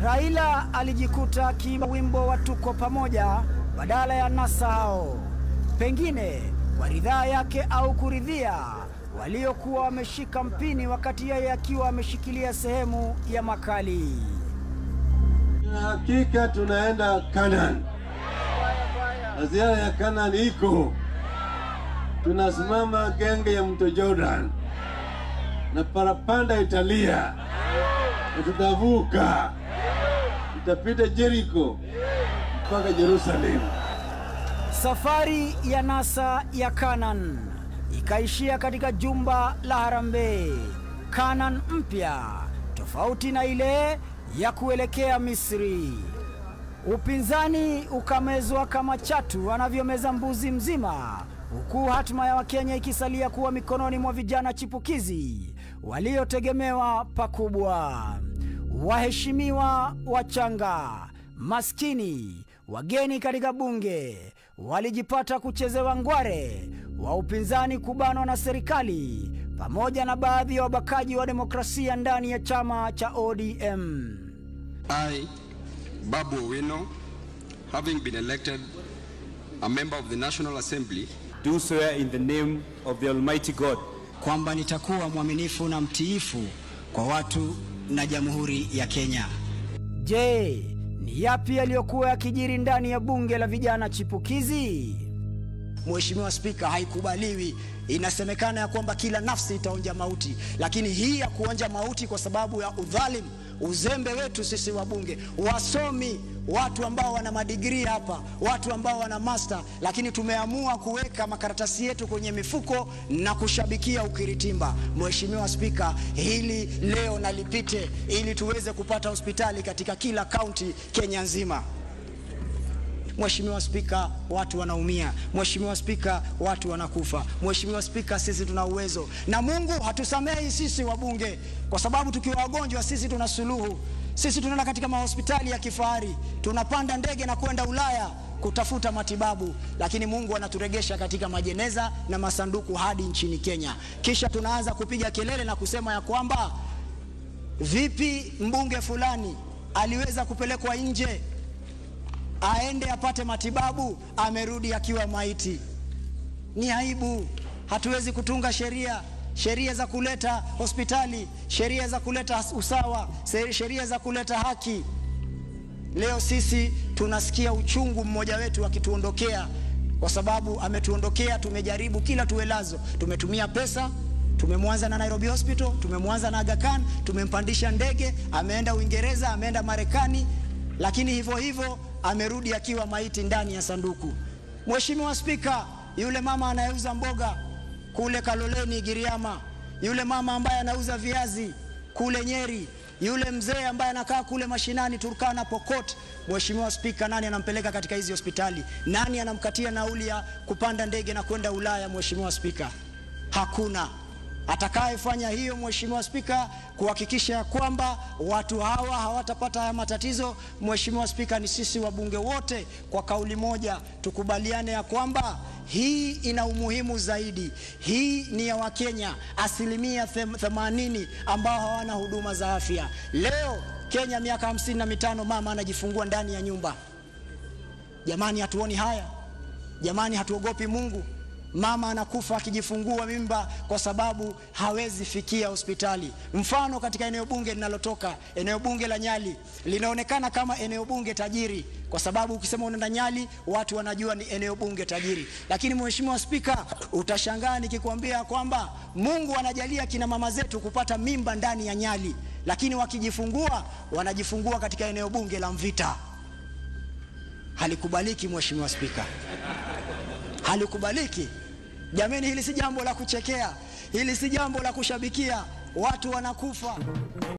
Raila alijikuta akiimba wimbo wa tuko pamoja badala ya NASA hao, pengine kwa ridhaa yake au kuridhia waliokuwa wameshika mpini, wakati yeye akiwa ameshikilia sehemu ya makali. Hakika tunaenda Kanaan na ziara ya Kanaan iko, tunasimama genge ya mto Jordan na parapanda italia na tutavuka, tutapita Jericho mpaka Yerusalemu. Safari ya NASA ya Canaan ikaishia katika jumba la Harambee, Canaan mpya tofauti na ile ya kuelekea Misri. Upinzani ukamezwa kama chatu anavyomeza mbuzi mzima, huku hatima ya Wakenya ikisalia kuwa mikononi mwa vijana chipukizi waliotegemewa pakubwa. Waheshimiwa wachanga, maskini, wageni katika bunge walijipata kuchezewa ngware, wa upinzani kubanwa na serikali, pamoja na baadhi ya wabakaji wa demokrasia ndani ya chama cha ODM. I, Babu Owino, having been elected a member of the National Assembly, do swear in the name of the Almighty God kwamba nitakuwa mwaminifu na mtiifu kwa watu na Jamhuri ya Kenya. Je, ni yapi yaliyokuwa yakijiri ndani ya bunge la vijana chipukizi? Mheshimiwa Spika, haikubaliwi. Inasemekana ya kwamba kila nafsi itaonja mauti, lakini hii ya kuonja mauti kwa sababu ya udhalimu, uzembe wetu sisi wabunge, wasomi, watu ambao wana madigrii hapa, watu ambao wana master, lakini tumeamua kuweka makaratasi yetu kwenye mifuko na kushabikia ukiritimba. Mheshimiwa Spika, hili leo nalipite ili tuweze kupata hospitali katika kila kaunti Kenya nzima. Mheshimiwa Spika, watu wanaumia. Mheshimiwa Spika, watu wanakufa. Mheshimiwa Spika, sisi tuna uwezo na Mungu hatusamehi sisi wabunge, kwa sababu tukiwa wagonjwa sisi tuna suluhu. Sisi tunaenda katika mahospitali ya kifahari, tunapanda ndege na kwenda Ulaya kutafuta matibabu, lakini Mungu anaturegesha katika majeneza na masanduku hadi nchini Kenya. Kisha tunaanza kupiga kelele na kusema ya kwamba vipi mbunge fulani aliweza kupelekwa nje aende apate matibabu, amerudi akiwa maiti. Ni aibu. Hatuwezi kutunga sheria sheria za kuleta hospitali, sheria za kuleta usawa, sheria za kuleta haki. Leo sisi tunasikia uchungu mmoja wetu akituondokea, kwa sababu ametuondokea. Tumejaribu kila tuwelazo, tumetumia pesa tumemwanza na Nairobi Hospital, tumemwanza na Aga Khan, tumempandisha ndege, ameenda Uingereza, ameenda Marekani, lakini hivyo hivyo amerudi akiwa maiti ndani ya sanduku. Mheshimiwa Spika, yule mama anayeuza mboga kule Kaloleni Giriama, yule mama ambaye anauza viazi kule Nyeri, yule mzee ambaye anakaa kule mashinani Turkana, Pokot, Mheshimiwa Spika, nani anampeleka katika hizi hospitali? Nani anamkatia nauli ya kupanda ndege na kwenda Ulaya? Mheshimiwa Spika, hakuna atakayefanya hiyo, Mheshimiwa Spika, kuhakikisha kwamba watu hawa hawatapata haya matatizo. Mheshimiwa Spika, ni sisi wabunge wote kwa kauli moja tukubaliane ya kwamba hii ina umuhimu zaidi. Hii ni ya Wakenya asilimia themanini ambao hawana huduma za afya. Leo Kenya miaka hamsini na mitano mama anajifungua ndani ya nyumba. Jamani, hatuoni haya? Jamani, hatuogopi Mungu? Mama anakufa akijifungua mimba kwa sababu hawezi fikia hospitali. Mfano, katika eneo bunge linalotoka, eneo bunge la Nyali linaonekana kama eneo bunge tajiri, kwa sababu ukisema unaenda Nyali watu wanajua ni eneo bunge tajiri. Lakini Mheshimiwa Spika, utashangaa nikikwambia kwamba Mungu anajalia kina mama zetu kupata mimba ndani ya Nyali, lakini wakijifungua wanajifungua katika eneo bunge la Mvita. Halikubaliki Mheshimiwa Spika, halikubaliki. Jamani, hili si jambo la kuchekea, hili si jambo la kushabikia. Watu wanakufa.